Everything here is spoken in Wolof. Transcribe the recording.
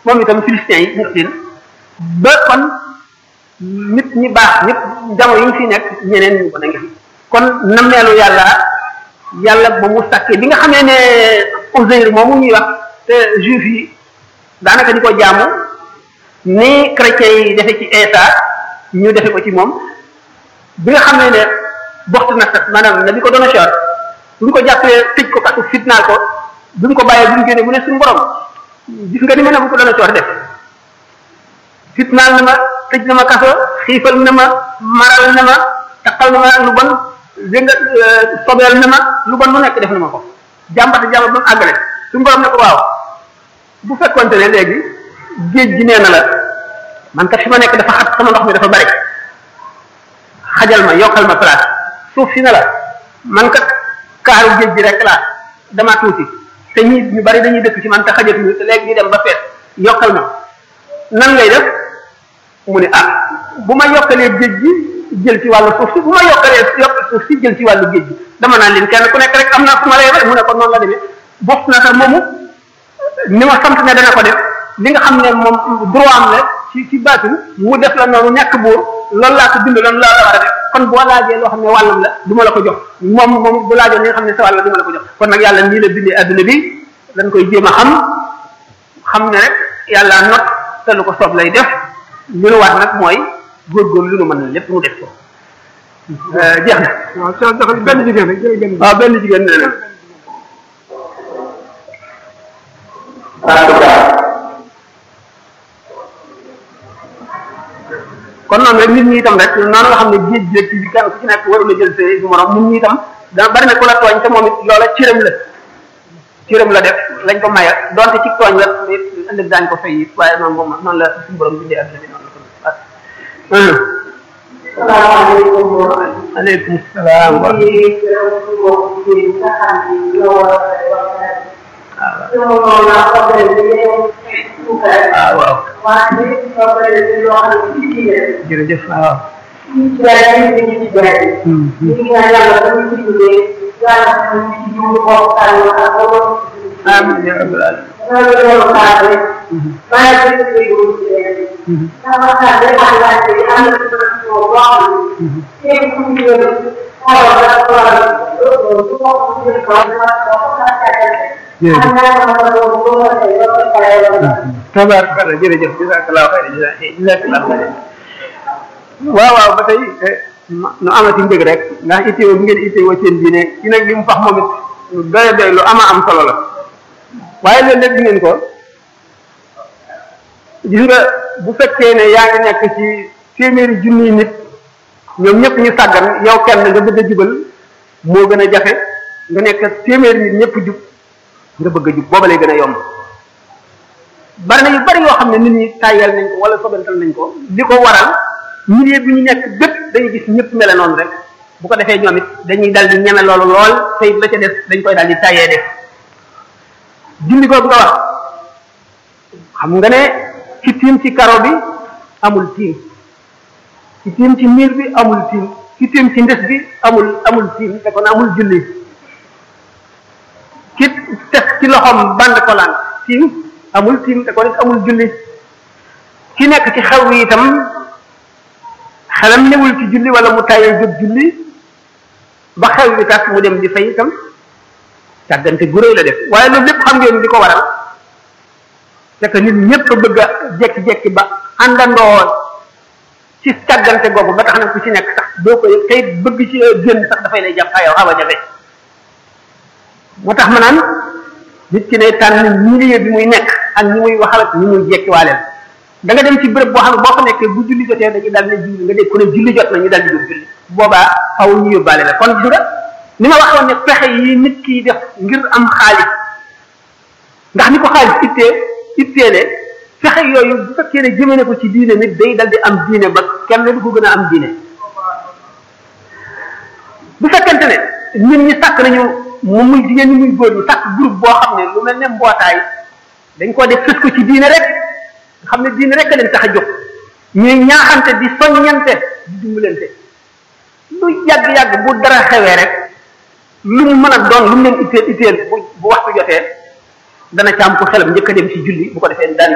moom itam philistins yi ñu leen ba kon nit ñi baax ñëpp jamono yi ñu fi nekk ñeneen ñu ko ngi fi kon nammeelu yàlla yàlla ba mu sàkkee bi nga xamee ne Uzayr moomu ñuy wax te juif yi daanaka di ko jaamu ni chrétiens yi defe ci Isa ñu defe ko ci moom bi nga xam ne ne boxtu na sax maanaam na bi ko doon a chor bu ñu ko jàppee tëj ko kasu fitnaal ko bi mu ko bàyyee bi mu génnee mu ne suñu borom gis nga ni ma ne bu ko doon a chor def fitnaal na ma tëj na ma kaso xiifal na ma maral na ma taqal na ma lu bon dégg nga sobeel na ma lu bon lu nekk def na ma ko jàmbata jàmbat ba mu àggale suñu borom ne ko waaw bu fekkonte ne léegi géej gi nee na la man kat fi ma nekk dafa xat sama ndox mi dafa bari xajal ma yokkal ma place suuf si na la man kat kaaru géej gi rek laa dama tuuti te ñi ñu bari dañuy dëkk ci man te xajatuñu te léegi ñu dem ba fees yokkal ma nan ngay def mu ne ah bu ma yokkalee géej gi jël ci wàllu suuf si bu ma yokkalee yokk suuf si jël ci wàllu géej gi dama naan leen kenn ku nekk rek am naa fu ma lay mu ne ko noonu la demee bokk na sax moomu ni ma sant ne dana ko def li nga xam ne moom droit am la ci ci baatin mu def la noonu ñàkk buur loolu laa ko bind loolu laa la war a def kon boo laajee loo xam ne wàllam la du ma la ko jox moom moom bu laajoon li nga xam ne sa wàll la du ma la ko jox kon nag yàlla nii la bindee adduna bi dañ koy jéem a xam xam ne rek yàlla not te lu ko soob lay def li nu war nag mooy góorgóorlu lu nu mën lépp mu def ko jeex na. waaw soo doxal benn jigéen rek jërëjëf benn waaw benn jigéen nee na. kon noonu rek nit ñi itam rek noonu nga xam ne géej gi rek ci kenn ku ci nekk warul a jël see du morom nit ñi itam dana bari na ku la tooñ te moom it loola cëram la cëram la def lañ ko maye donte ci tooñ la it ëllëg daañu ko fay it waaye noonu moom noonu la suñu borom bindee adduna bi noonu la ko salaamaaleykum. aleykum salaam wa ah waaw jërëjëf waaw amiin yaa rabbal aalamiin tabaarkalla jërëjëf jazakallahu xayran jazakallahu xayran waaw waaw ba tey nu amati mbég rek ndax itteewoo bi ngeen itteewoo seen diine ci nag li mu fax moom it lu doy doy lu ama am solo la waaye loolu lépp ngeen ko gis nga bu fekkee ne yaa ngi nekk ci téeméeri junniy nit ñoom ñëpp ñu sàggan yow kenn nga bëgg a jubal moo gën a jafe nga nekk téeméeri nit ñëpp jub nga bëgg a jub booba lay gën a yomb bari na yu bari yoo xam ne nit ñi tàyyal nañ ko wala sobantal nañ ko li ko waral milieu bi ñu nekk bépp dañuy gis ñëpp mele noonu rek bu ko defee ñoom it dañuy dal di ñeme loolu lool te it la ca def dañ koy dal di tàyyee def julli googu nga wax xam nga ne ci tiim ci karo bi amul tiim ci tiim ci miir bi amul tiim ci tiim ci ndes bi amul amul tiim te kon amul julli ki teg ci loxoom band ko laan tiim amul tiim te kon it amul julli ki nekk ci xew wi itam xelam newul ci julli wala mu tàyyee jóg julli ba xew wi tax mu dem di fay itam càggante gu rëy la def waaye loolu lépp xam ngeen di ko waral c'est que nit ñëpp bëgg a jekki-jekki ba àndandoo ci càggante googu ba tax na ku ci nekk sax doo ko yëg tey bëgg ci génn sax dafay lay jàpp yow xaw a jafe moo tax ma naan nit ki ne tànn milieu bi muy nekk ak ñi muy waxal ak ñi muy jekkiwaaleel da nga dem ci béréb boo xam ne boo fa nekkee bu julli jotee dañuy dal ne julli nga dégg ku ne julli jot na ñu dal di jóg julli boobaa xaw ñu yóbbaale la kon gis nga ni ma waxoon ne pexe yi nit ki def ngir am xaalis ndax ni ko xaalis ittee itteele fexe yooyu bu fekkee ne jëmee ne ko ci diine nit day dal di am diine ba kenn du ko gën a am diine bu fekkente ne nit ñi sàkk nañu mu muy jigéen ñi muy góor ñi sàkk groupe boo xam ne lu mel ne mbootaay dañ ko def fës ko ci diine rek nga xam ne diine rek a leen tax a jóg ñuy ñaaxante di soññante di dimbalante lu yàgg-yàgg bu dara xewee rek lu mu mën a doon lu mu leen itteel itteel bu bu waxtu jotee dana ca am ko xelam njëkk a dem ci julli bu ko defee daan